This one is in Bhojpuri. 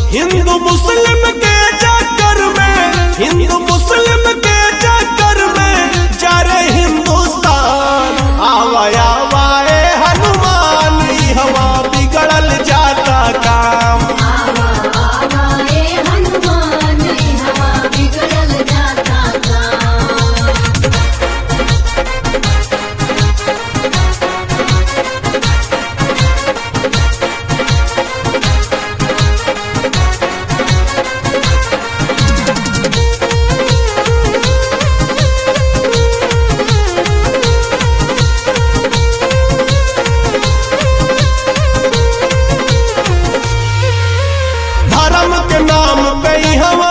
हिंदू मुस्लिम के चक्कर में हिंदू मुस्लिम के चक्कर में जा रे हिंदुस्तान आवा आवा ए हनुमान ई हवा बिगड़ल जाता काम आवा आवा ए हनुमान हवा बिगड़ल जाता काम धर्म के नाम पे ई हवा